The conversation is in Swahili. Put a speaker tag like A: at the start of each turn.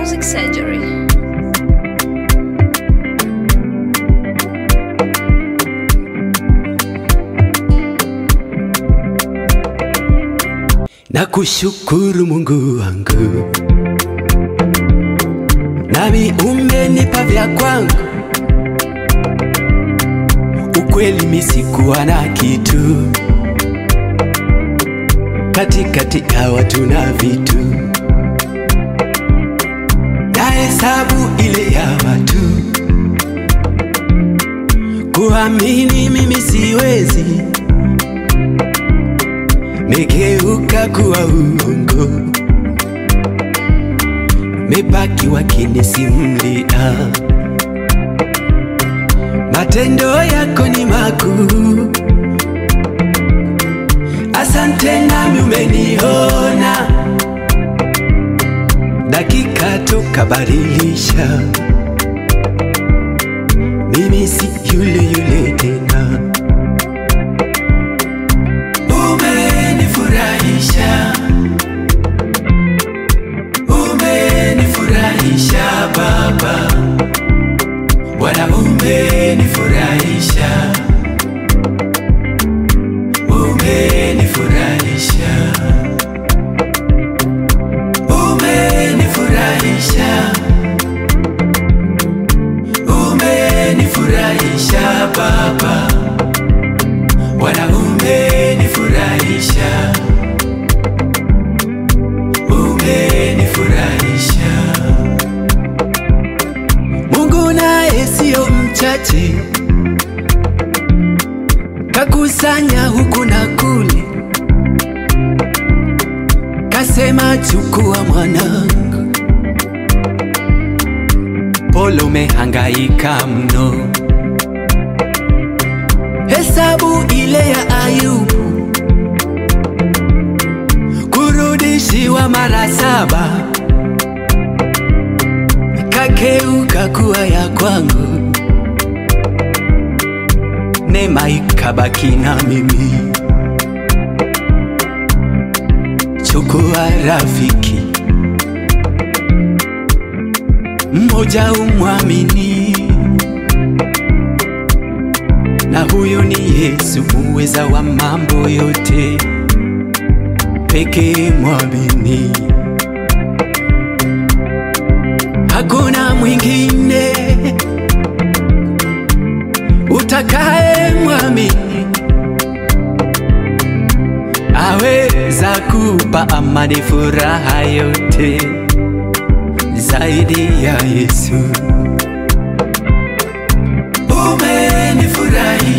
A: Music Surgery.
B: na kushukuru Mungu wangu, nami umenipa vya kwangu. Ukweli mi sikuwa na kitu, katikati ya watu na vitu, na hesabu ile ya watu, kuamini mimi siwezi megeuka kuwa uongo, mebaki wakinisimulia matendo yako ni makuu. Asante nami umeniona, dakika tukabadilisha, mimi si yule yule tena. Umenifurahisha, umenifurahisha Baba, Bwana umenifurahisha, umenifurahisha, umenifurahisha, umenifurahisha Baba, Bwana umenifurahisha, umenifurahisha. Mungu naye sio mchache, kakusanya huku na kule, kasema chukua mwanangu, pole umehangaika mno hesabu ile ya Ayubu, kurudishiwa mara saba, kakeuka kuwa ya kwangu, neema ikabaki na mimi. Chukua rafiki mmoja umwamini na huyo ni Yesu muweza wa mambo yote, pekee mwamini, hakuna mwingine utakaye mwamini, aweza kupa amani, furaha yote zaidi ya Yesu. Umenifurahisha